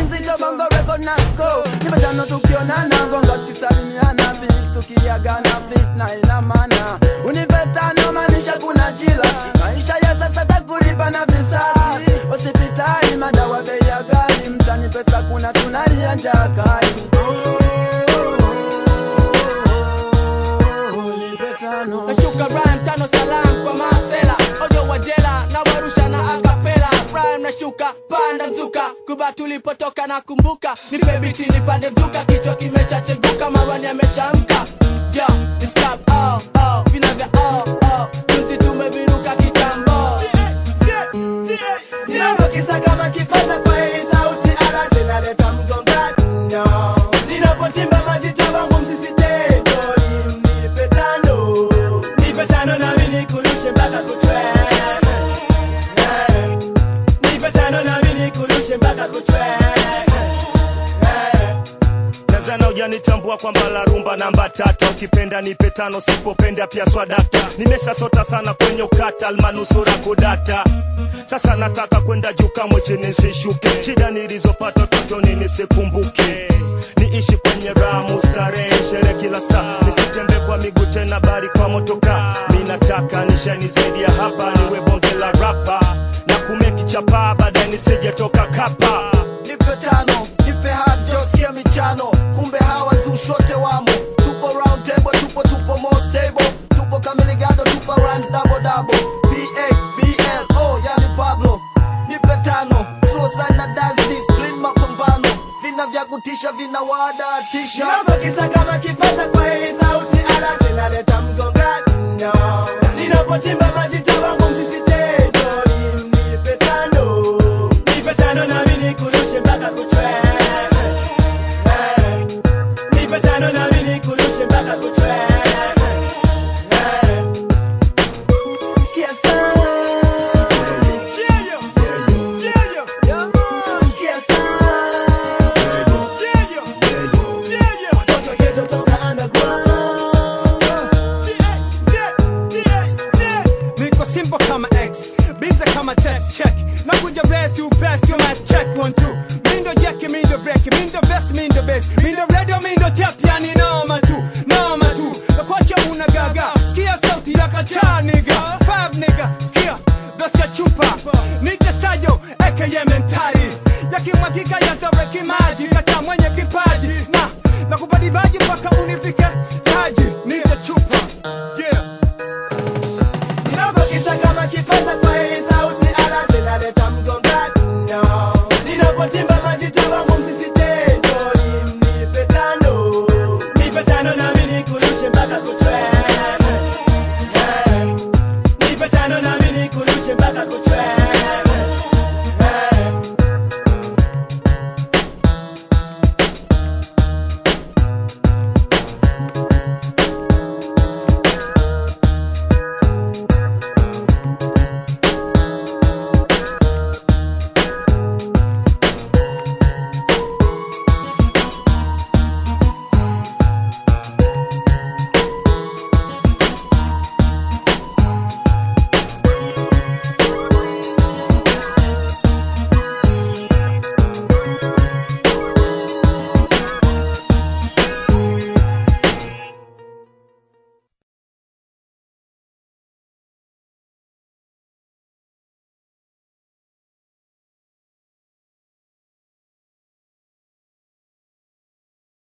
mzito bongo record na score nipatano tukionana gonga tukisalimiana bish tukiagana fitna ina maana unipe tano maanisha kuna jila maisha ya sasa takulipa na visasi hospitali madawa bei ya ghali mtani pesa kuna tunalia njaa kali Nipe tano. nashuka rhyme tano salam kwa masela ojo wa jela na warusha na akapela rhyme nashuka panda mzuka kuba tulipotoka na kumbuka nipe biti nipande mzuka kichwa kimeshacheguka marwani ameshamka yo it's club oh oh vina vya oh oh juzi tumeviruka kitambo Ninapokisa kama kipaza kwa hii sauti ala zinaleta mgongano. Ninapotimba majita wangu msisitejo, nipe tano. Nipe tano nami nikurushe mpaka kuchwe. Eh. Nipe tano nami nikurushe mpaka kuchwe. Eh. Nazana ujanitambua kwamba la rumba namba tata, ukipenda nipe tano, sipopenda pia swadata. Nimeshasota sana kwenye ukata, almanusura kudata. Sasa nataka kwenda juu, kamwe chini sishuke. Shida nilizopata utotoni nisikumbuke, niishi kwenye raha, mustarehe, sherehe kila saa, nisitembee kwa miguu tena, bali kwa motoka. Mi nataka nishani zaidi ya hapa, niwe bonge la rapa na kumeki chapa, baadaye nisijetoka kapa. nipe tano nipe hajo sikia michano kumbe hawa zushote wamo tupo round table tupo tupo more stable tupo kamiligado tupo runs double double pa bl oh yani pablo nipe tano suicide na dance discipline mapambano vina vya kutisha vina wadatisha Ninapokisa kama kipaza kwa hii sauti ala zinaleta mgongano. Ninapotimba majita wangu msisitejo, nipe tano. Nipe tano nami nikurushe mpaka kuchwe. Eh. Nipe tano nami nikurushe mpaka kuchwe. Eh. Sikia sana. Sikia sana. Watoto ghetto toka underground. niko simple kama x bize kama text check nakuja besi upesi kama check one two mindo jeki mindo breki mindo best mindo best mindo radio mindo tap yani noma tu noma tu nakwacha una gaga sikia sauti ya kacha nigga five nigga sikia besi ya chupa nije sayo aka mentari yakimwagika yazaweki maji kacha mwenye kipaji na nakupadibaji mpaka unifike taji nije chupa yeah